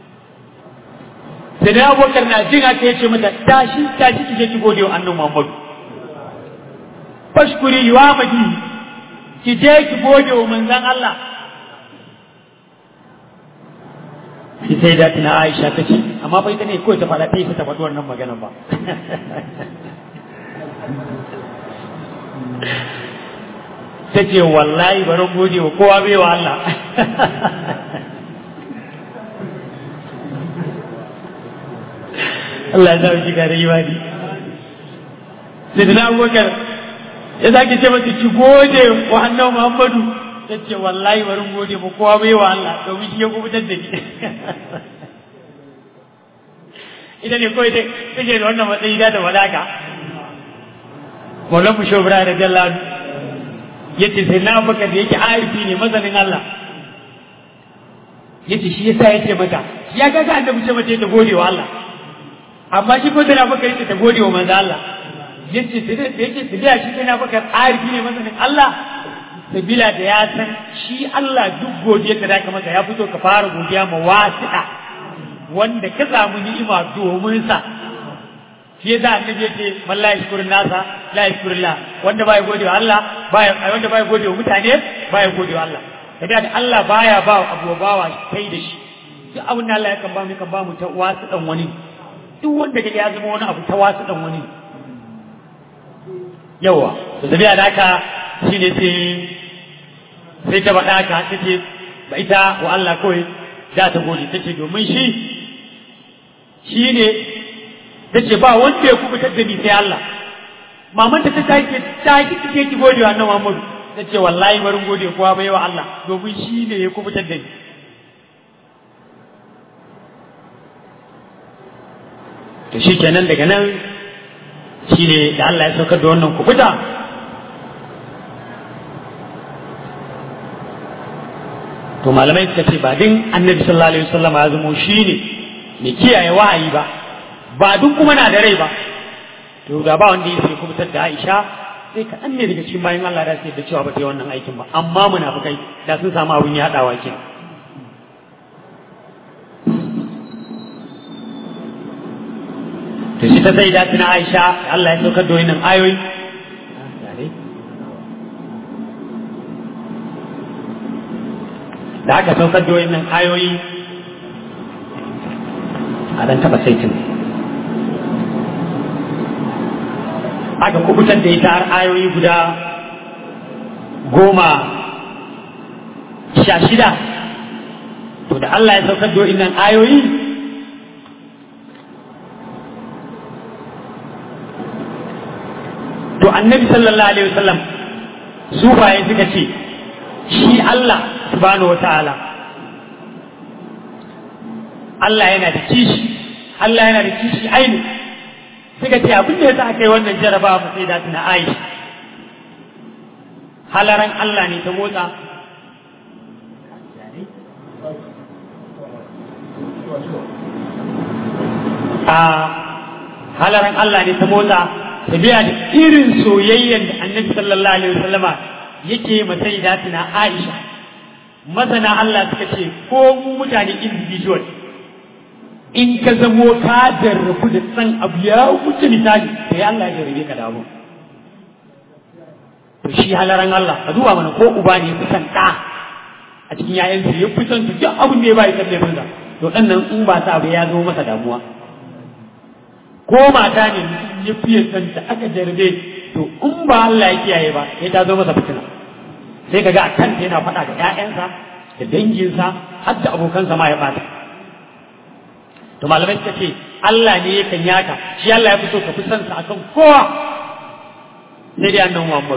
Speaker 2: sai da Abubakar na jin haka yace mata tashi tashi ki je ki gode wa annabi Muhammad fashkuri wa madi ki je ki gode wa manzon Allah shi sai da tuna Aisha ta ce amma fa ita ne kawai ta faɗa ta yi ta faɗi wannan maganar ba ta ce wallahi bari gode wa kowa bai wa Allah Allah ya sa shiga da imani sai da abubakar ya sake ce mata ki gode wa annabi Muhammadu ta ce wallahi bari gode mu kowa bai wa Allah domin shi ya kubutar da ni ita ne kawai take da wannan matsayi da wadaka Maulan mu shobra da jalladu yace sai na baka da yake arifi ne mazanin Allah yace shi yasa yace mata ya ga ga annabi ce mace ta gode wa Allah amma shi ko da na baka yace ta gode wa manzo Allah yace sai da yake tabiya shi sai na baka arifi ne mazanin Allah sabila da ya san shi Allah duk godiyar da zaka masa ya fito ka fara godiya ma wasi'a wanda ka samu ni'ima domin sa shi yasa annabi yace man la yashkurun nasa la yashkurullah wanda baya gode wa Allah baya wanda baya gode wa mutane baya gode wa Allah kaga da Allah baya ba abu bawa kai da shi duk abin da Allah ya kan ba mu kan ba mu ta wasu dan wani duk wanda kaga ya zama wani abu ta wasu dan wani yawa to sabiya da haka shine sai sai ta faɗa haka ta ce ba ita wa Allah kawai za ta gode ta ce domin shi shi ne ta ce ba wanda ya kubutar da ni sai Allah maman ta ta ce ta ki kike ki gode wa annabi Muhammad ta ce wallahi barin gode kowa bai wa Allah domin shi ne ya kubutar da ni to shi kenan daga nan shi ne da Allah ya saukar da wannan kubuta to malamai suka ce ba din annabi sallallahu alaihi wasallam ya zamo shi ne mai kiyaye wahayi ba ba duk kuma na da rai ba to da ba wanda ya sai kubutar da Aisha sai kaɗan ne daga cikin bayan Allah da sai da cewa ba ta yi wannan aikin ba amma munafukai da sun samu abin yaɗawa ke to shi ta sai da tuna Aisha Allah ya saukar da wannan ayoyi da aka saukar da wannan ayoyi a dan taba saitin aka kubutar da ita har ayoyi guda goma sha shida to da Allah ya saukar da wannan ayoyi to annabi sallallahu alaihi wasallam su baye suka ce shi Allah subhanahu wa ta'ala Allah yana da kishi Allah yana da kishi aini suka ce abin da yasa aka yi wannan jaraba ba sai da tuna Aisha halaran Allah ne ta motsa a halaran Allah ne ta motsa tabiya da irin soyayyen da annabi sallallahu alaihi wasallama yake masai da tuna Aisha masana Allah suka ce ko mu mutane individual in ka zamo ka jarrabu da san abu ya wuce misali sai Allah ya jarrabe ka da abu to shi halaran Allah a duba mana ko uba ne fi san ɗa a cikin yayansa ya fi son su duk abin da ya bayi kan laifinsa to ɗan nan in ba sa abu ya zo masa damuwa ko mata ne ya fiye son ta aka jarrabe to in ba Allah ya kiyaye ba sai ta zo masa fitina sai kaga a kanta yana faɗa da ƴaƴansa da danginsa har da abokansa ma ya ɓata to malamai suka ce Allah ne yakan yaka shi Allah ya fi so ka fi son sa akan kowa sai dai annan Muhammad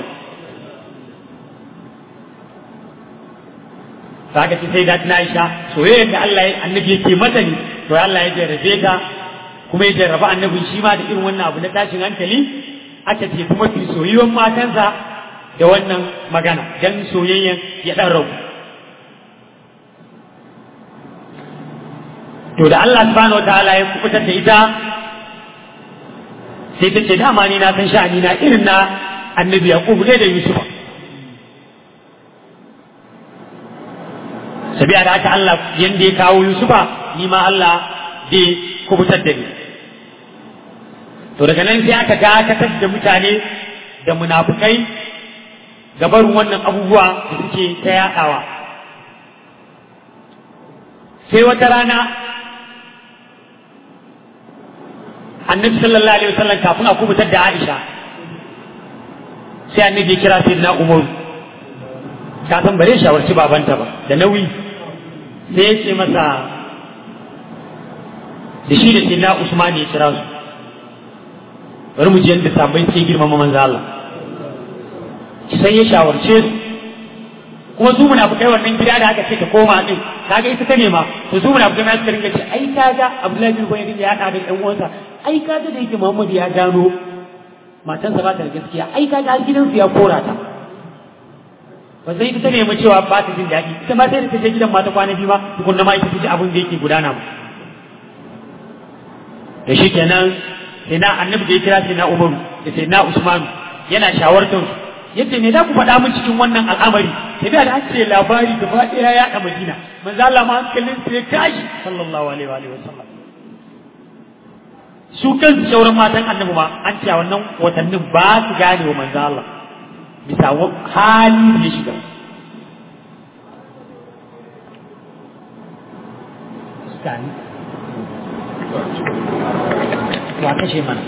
Speaker 2: saka ce sai da tana Aisha soyayyar da Allah ya annabi yake mata ne to Allah ya jarrabe ta kuma ya jarraba annabin shi ma da irin wannan abu na tashin hankali aka ce kuma fi soyayyen matansa da wannan magana dan soyayyen ya dan rabu to da Allah subhanahu wataala ya kubutar da ita sai ta ce dama ni na san sha'ani na irin na annabi yaqub ne da yusuf sabiya da haka Allah yanda ya kawo yusufa ni ma Allah zai kubutar da ni to daga nan sai aka dakatar da mutane da munafukai gabarin wannan abubuwa da suke ta yaɗawa sai wata rana annabi sallallahu alaihi wasallam kafin a kubutar da Aisha sai annabi ya kira sayyidina Umar ka san bare shawarci babanta ba da nauyi sai ya ce masa da shi da sayyidina Usman ya kira su bari mu ji yadda sabai suke girmama manzo Allah sai ya shawarce su kuma su munafikai wannan gida da aka ce ka koma din kaga ita ta nema to su munafikai ma suka ringa ce ai kaga Abdullahi bin Ubay ya hada da ɗan uwansa ai kaga da yake Muhammad ya gano matansa ba ta da gaskiya ai kaga har gidansu ya kora ta ba sai ita ta nemi cewa ba ta jin daɗi ita ma sai da ta je gidan mata kwana biyu ma tukunna ma ita ta ji abin da yake gudana ba da shi kenan sai na annabi da ya kira sai na Umar da sai na Usman yana shawartar su yace me za ku faɗa mun cikin wannan al'amari sai da an ce labari gaba ɗaya ya ɗa Madina manzo Allah ma hankalin sai kashi sallallahu alaihi wa alihi wasallam su kansu sauran matan annabi ma an ce a wannan watannin ba su gane wa manzo Allah bisa hali da ya shiga Skani. Wa kashe mana.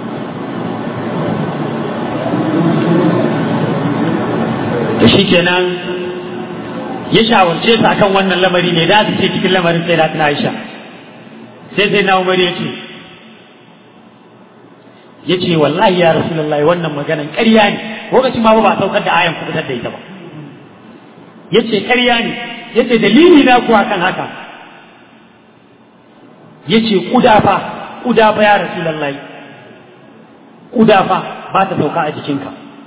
Speaker 2: da shi kenan ya shawarce su akan wannan lamari ne da su ce cikin lamarin sai da tana Aisha sai sai na Umar ya ce ya ce wallahi ya Rasulullahi wannan maganan ƙarya ne lokacin ma ba saukar da ayan kubutar da ita ba ya ce ƙarya ne ya ce dalili na kuwa kan haka ya ce ƙudafa ƙudafa ya Rasulullahi ƙudafa ba ta sauka a jikinka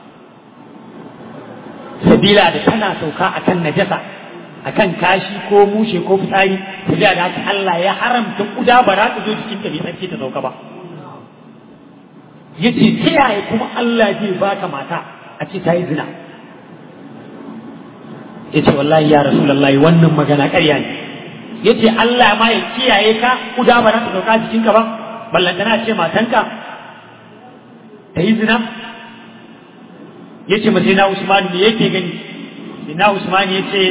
Speaker 2: sabila da tana sauka akan najasa akan kashi ko mushe ko fitsari sabila da haka Allah ya haramta kuda ba za ta zo jikin ka mai tsarki ta sauka ba yace ta yaya kuma Allah zai baka mata a ce ta yi zina yace wallahi ya rasulullahi wannan magana ƙarya ne yace Allah ma ya kiyaye ka kuda ba za ta sauka jikin ka ba ballantana ce matanka ta yi zina ya ce masai na usmanu ne yake gani sai na usmanu ya ce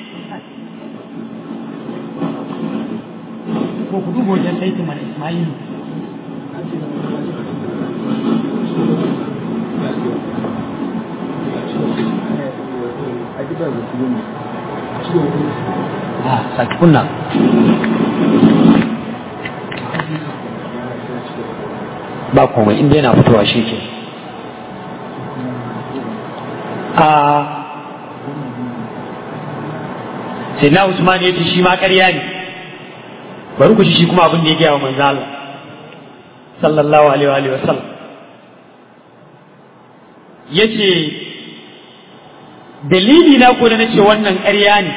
Speaker 2: ko ku duba wajen saitin mana ismailu a saki kunna ba komai inda yana fitowa shi ke a sai na usman ya ce shi ma ƙarya ne bari ku shi kuma abin da ya gaya wa manzo Allah sallallahu alaihi wa sallam yace dalili na ko da nace wannan ƙarya ne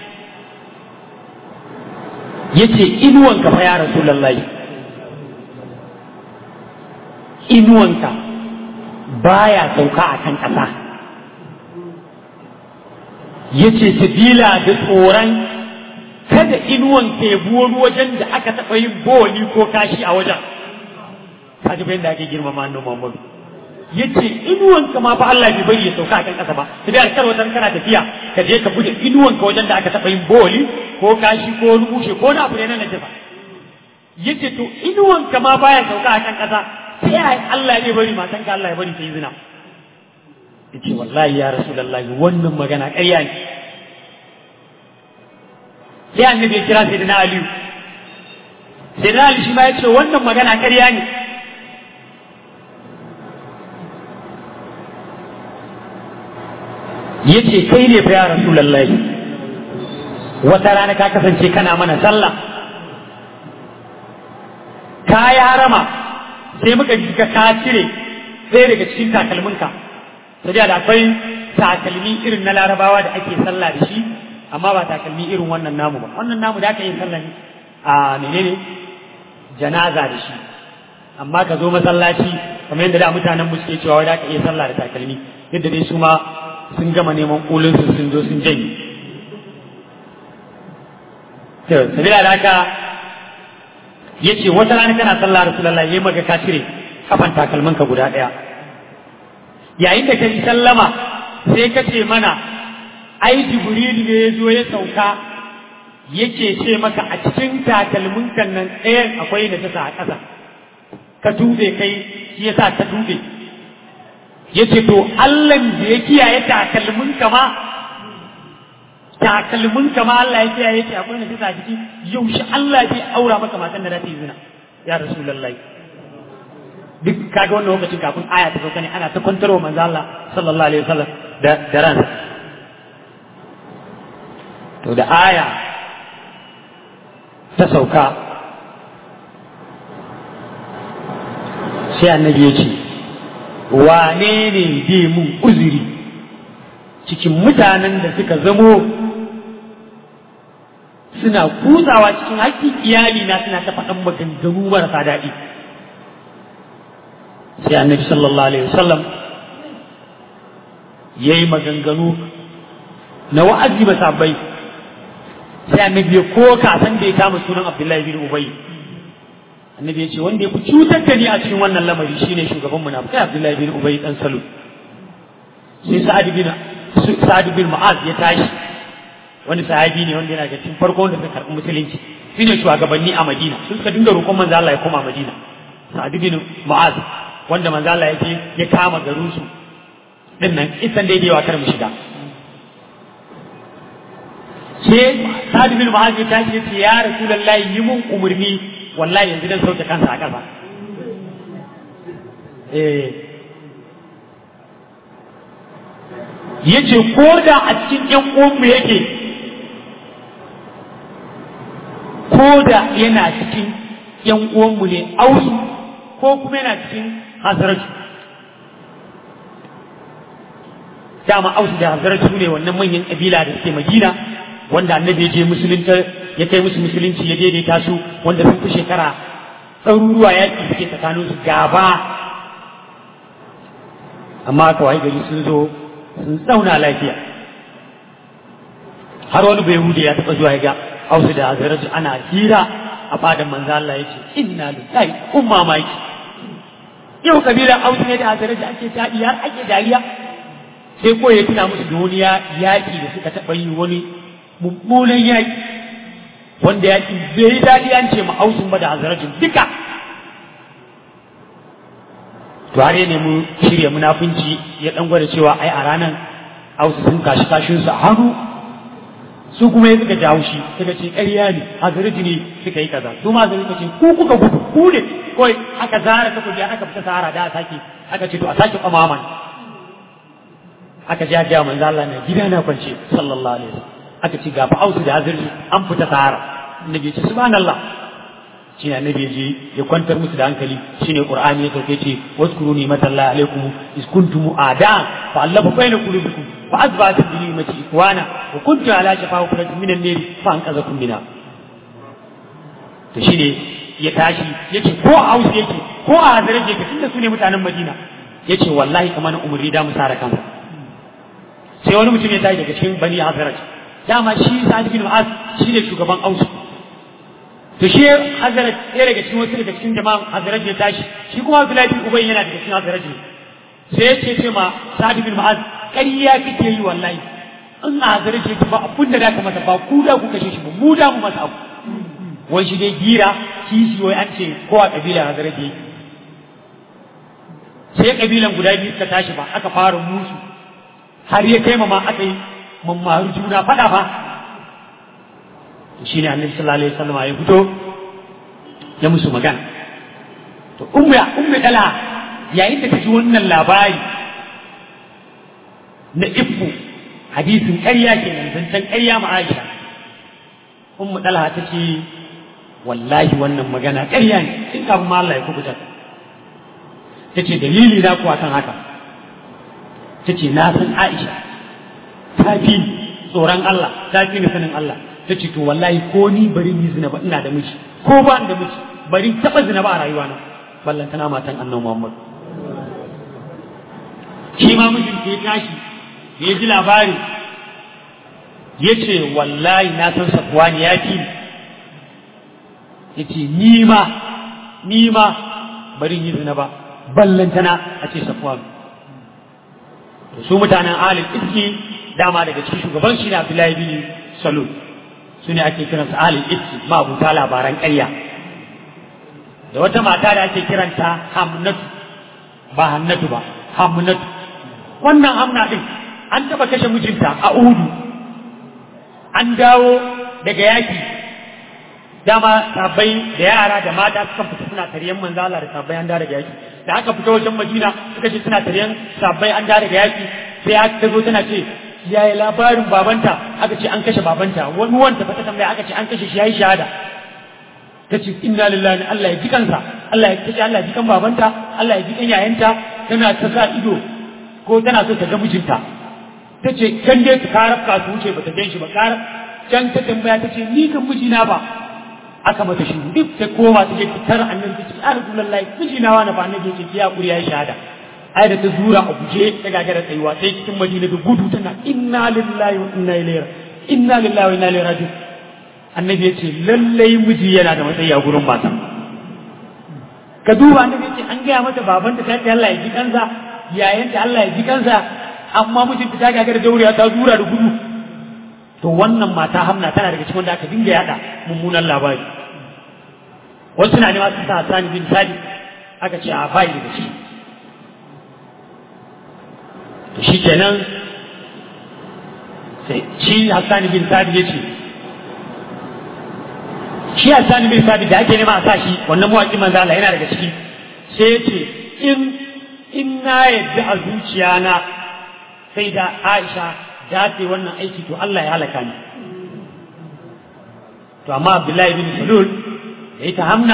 Speaker 2: yace inuwanka fa ya rasulullahi inuwanka baya sauka a kan ƙasa yace sabila da tsoron kada inuwanka ya buwar wajen da aka taɓa yin boli ko kashi a wajen kaji bayan da ake girmama annabi Muhammad yace inuwanka ma fa Allah bai bari ya sauka a kan ƙasa ba sai dai alkar wata kana tafiya ka je ka bude inuwanka wajen da aka taɓa yin boli ko kashi ko wani mushe ko na abu ne na najasa yace to inuwanka ma baya sauka a kan ƙasa sai ai Allah ya bari matan ka Allah ya bari ta yi zina yace wallahi ya rasulullahi wannan magana ƙarya ne sai annabi ya kira sayyidina Ali sayyidina Ali shi ma yace wannan magana ƙarya ne yace kai ne fa ya rasulullahi wata rana ka kasance kana mana sallah ka yi harama sai muka ji ka ka cire ɗaya daga cikin takalminka sai da akwai takalmi irin na larabawa da ake sallah da shi amma ba takalmi irin wannan namu ba wannan namu da aka yi sallah ne a menene janaza da shi amma ka zo masallaci kamar yadda da mutanen mu suke cewa da aka iya sallah da takalmi yadda dai su ma sun gama neman kulun su sun zo sun janye to sabila da haka yace wata rana kana sallah rasulullahi yayi maka ka cire kafan takalmin ka guda daya yayin da kai sallama sai ka ce mana ai jibril ne ya zo ya sauka yake ce maka a cikin takalmin kan nan ɗayan akwai da tasa a ƙasa ka tube kai shi yasa ka tube yace to Allah da ya kiyaye takalmin ka ma takalmin ka ma Allah ya kiyaye ce akwai da tasa a ciki yaushe Allah zai aura maka matan da za ta yi zina ya rasulullahi duk kaga wannan lokacin kafin aya ta sauka ne ana ta kwantarwa manzo Allah sallallahu alaihi wasallam da da ransa to da aya ta sauka sai annabi ya ce wane ne zai mun uzuri cikin mutanen da suka zamo suna kutsawa cikin haƙƙin iyali na suna ta faɗan maganganu marasa daɗi sai annabi sallallahu alaihi wasallam ya yi maganganu na wa'azi ba sabbai sai annabi ya koka san da ya kama sunan abdullahi bin ubay annabi ya ce wanda ya fi cutar da ni a cikin wannan lamari shine shugaban munafikai abdullahi bin ubay dan salu sai sa'ad bin sa'ad bin mu'az ya tashi wani sahabi ne wanda yana da cikin farko wanda suka karɓi musulunci shine shugabanni a madina sun suka dinga roƙon manzo Allah ya koma madina sa'ad bin mu'az wanda manzo Allah ya je ya kama garin su din nan isan da yawa kar mu shiga sai Sa'ad bin Mu'adh ya tashi yace ya Rasulullahi yi mun umurni wallahi yanzu dan sauke kansa a ƙasa eh yace ko da a cikin ƴan uwanmu yake ko da yana cikin ƴan uwanmu ne ausu ko kuma yana cikin hasaratu dama ausu da hasaratu ne wannan manyan ƙabila da suke madina wanda annabi ya je musulunta ya kai musu musulunci ya daidaita su wanda sun fi shekara ɗaruruwa yaƙi suke tsakanin su gaba amma aka wayi gari sun zo sun tsauna lafiya har wani bai hude ya taɓa zuwa ya ga ausu da azaraju ana hira a fadan manzo Allah yace inna lillahi kun mamaki yau kabilar ausu ne da hazaraji ake taɗi har ake dariya sai ko ya tuna musu duniya yaƙi da suka taɓa yi wani mummunan yaƙi wanda yaƙi bai daɗi an ce ma ausun ba da hazarajin duka to har ne mu shirya munafunci ya ɗan gwada cewa ai a ranar ausu sun kashi kashinsu a hannu su kuma ya suka jawo shi suka ce ƙarya ne hazaraji ne suka yi kaza su ma suka ce ku kuka gudu ku ne kawai aka zara ta kuje aka fita sahara da a sake aka ce to a sake kwamaman aka ja ja manzo Allah ne gida na kwance sallallahu alaihi wasallam aka ce ga ausu da hazaraji an fita sahara annabi ya ce subhanallah shi ne annabi je ya kwantar musu da hankali shine qur'ani ya sauke ce waskuru ni matallahi alaikum is kuntum ada fa allafa baina qulubikum fa azbata bi ni'mati ikwana wa kuntum ala shafa hufratin minan nar fa anqazakum mina to shine ya tashi yace ko a hausa yake ko a hazare yake tunda su ne mutanen madina yace wallahi kamar umri da mu sara kansa sai wani mutum ya tashi daga cikin bani hazaraj dama shi sa'id bin mu'az shi ne shugaban ausu to shi Hazrat ɗaya daga cikin wasu daga cikin jama'an Hazrat ya tashi shi kuma Abdullahi bin Ubay yana daga cikin Hazrat ne sai ya ce ce ma Sa'd bin Mu'az ƙarya kake yi wallahi in a Hazrat ya ba abun da zaka masa ba ku da ku kashe shi ba mu da mu masa abu wai shi dai gira kishi wai an ce ko a kabilar Hazrat ya sai kabilan guda biyu suka tashi ba aka fara musu har ya kai ma aka yi mammaru juna faɗa fa shine annabi sallallahu alaihi wasallam ya fito ya musu magana to ummu ya ummu dala yayin da ta ji wannan labari na ifku hadisin ƙarya kenan zancen ƙarya ma Aisha ummu dala ta ce wallahi wannan magana ƙarya ne in kafin ma Allah ya kubuta ta ce dalili na kuwa kan haka ta ce na san Aisha ta fi tsoron Allah ta fi ni sanin Allah ta ce to wallahi ko ni bari ni zina ba ina da miji ko ba da miji bari taba zina ba a rayuwa na ballan tana matan annabi Muhammad shi ma mijin ke tashi ya ji labari ya ce wallahi na san safwani ya fi ya ce ni ma ni ma bari yi zina ba ballan tana a ce safwani su mutanen alif iski dama daga cikin shugaban shi ne Abdullahi bin Salul su ne ake kiransu ahalin iski mabuta labaran ƙarya da wata mata da ake kiranta hamnatu ba hannatu ba hamnatu wannan hamna ɗin an taɓa kashe mijinta a udu an dawo daga yaki dama sabai da yara da mata suka fita suna taryen manzala da sabai an dawo daga yaki da aka fita wajen madina suka ce suna taryen sabai an dawo daga yaki sai aka zo tana ce yaya labarin babanta aka ce an kashe babanta wani wanta fa ta tambaya aka ce an kashe shi yayi shahada ta ce inna lillahi Allah ya ji kansa Allah ya kace Allah ya ji kan babanta Allah ya ji kan yayanta tana ta sa ido ko tana so ta ga mijinta ta ce kan dai ta karafka su wuce ba ta gan shi ba karaf can ta tambaya ta ce ni kan mijina ba aka mata shi duk ta koma ta je ta tara annabi ta ce ya rasulullahi mijina wa na ba annabi ya ce ki hakuri yayi shahada ai da ta zura a guje ta gagara tsayuwa sai cikin madina da gudu tana inna lillahi wa inna ilaihi inna lillahi wa inna ilaihi raji'un annabi ya ce lallai miji yana da matsayi a gurin mata ka duba annabi ya ce an gaya mata babanta ta ce Allah ya ji kansa yayanta Allah ya ji kansa amma mijinta ta gagara dauriya ta zura da gudu to wannan mata hamna tana daga cikin wanda aka dinga yada mummunan labari wasu na nema su sa Hassan bin Sadi aka ce a bai daga ciki to shi kenan sai shi Hassan bin Sadi ya ce shi Hassan bin Sadi da ake nema a sa shi wannan mawaƙi manzo Allah yana daga ciki sai ya ce in in na yadda a zuciya na sai da Aisha da ta wannan aiki to Allah ya halaka ni to amma Abdullahi bin Salul da ita Hamna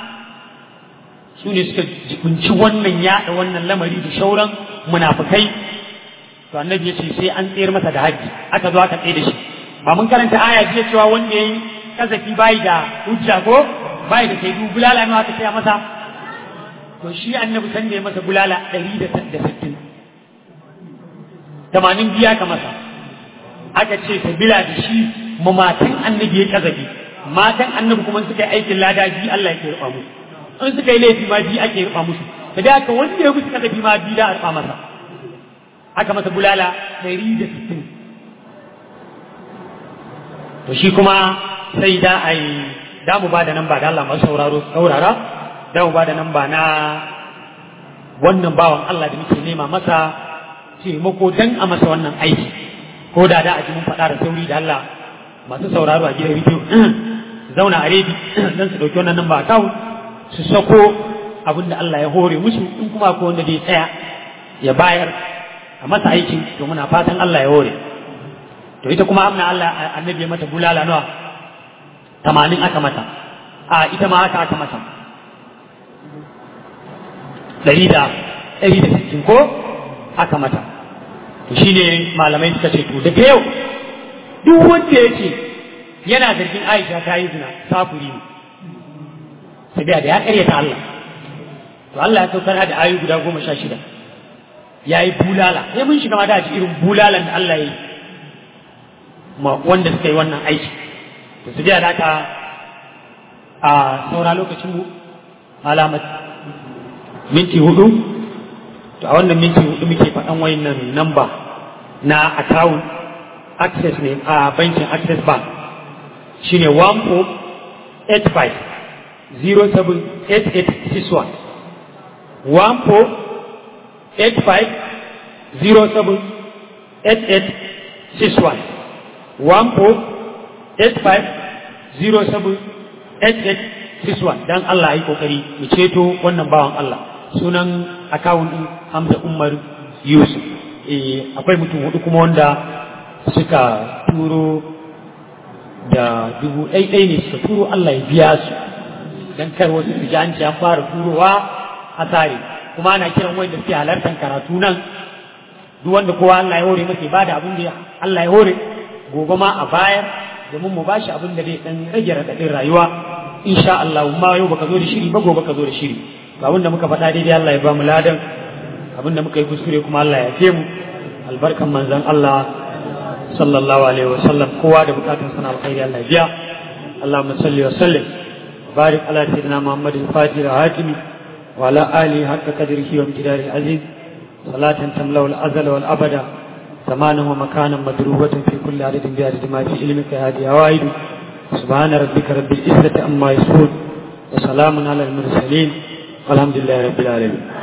Speaker 2: su ne suka jikunci wannan yaɗa wannan lamari da shauran munafukai to annabi ya ce sai an tsayar masa da haƙƙi aka zo aka tsaye da shi ba mun karanta aya jiya cewa wanda yayi kazafi bai da hujja ko bai da sai bulala ne aka tsaya masa to shi annabi san da ya masa bulala ɗari da sittin tamanin biya ka masa aka ce sabila da shi mamatan annabi ya kazafi matan annabi kuma suka yi aikin lada biyu Allah yake rufa musu in suka yi laifi ma biyu ake rufa musu da da haka wanda ya musu kasafi ma biyu da a rufa masa aka masa bulala ɗari da sittin to shi kuma sai da a yi da mu ba da nan ba da Allah masu sauraro saurara da mu ba da nan ba na wannan bawan Allah da muke nema masa taimako dan a masa wannan aiki ko da da a ji mun faɗa da sauri da Allah masu sauraro a gidan rediyo zauna a redi dan su ɗauki wannan namba kawo su sako abin da Allah ya hore musu in kuma ko wanda zai tsaya ya bayar a masa aikin to muna fatan Allah ya hore to ita kuma amna Allah annabi ya mata bulala nawa tamanin aka mata a ita ma haka aka mata ɗari da ɗari da sittin ko aka mata to shine malamai suka ce to daga yau duk wanda ya ce yana zargin Aisha ta yi zina safuri ne sai da ya karyata Allah to Allah ya saukar da ayu guda goma sha shida ya yi bulala sai mun shiga mata a ci irin bulalan da Allah ya yi ma wanda suka yi wannan aiki to su da haka a saura lokacin mu alamat minti hudu to a wannan minti hudu muke faɗan wayannan namba na account access ne a bankin access bank shine 1485 078861 1485 078861 1485 078861 dan Allah yi kokari mu ceto wannan bawan Allah sunan akawun din Hamza Umar Yusuf eh akwai mutum hudu kuma wanda suka turo da dubu ɗaiɗai ne suka turo Allah ya biya su dan kar wasu su ji an ce an fara turowa a tare kuma ana kiran wanda suke halartar karatu nan duk wanda kowa Allah ya hore masa ba da abin da Allah ya hore gobe ma a bayar domin mu bashi abin da zai dan rage raɗaɗin rayuwa insha Allah ma yau baka zo da shiri ba gobe ka zo da shiri abin da muka faɗa daidai Allah ya ba mu ladan abin da muka yi kuskure kuma Allah ya fe mu albarkan manzon Allah sallallahu alaihi wa sallam kowa da bukatun sana alkhairi Allah ya biya Allahumma salli wa sallim barik ala sayyidina Muhammad al-Fatih al-Hatimi wa ala alihi haqqa qadrihi wa imtidari aziz salatan tamlau al-azal wal abada زمانا ومكانا مدروبة في كل عدد بعدد ما في علمك هذه عوائد سبحان ربك رب العزة عما يصفون وسلام على المرسلين والحمد لله رب العالمين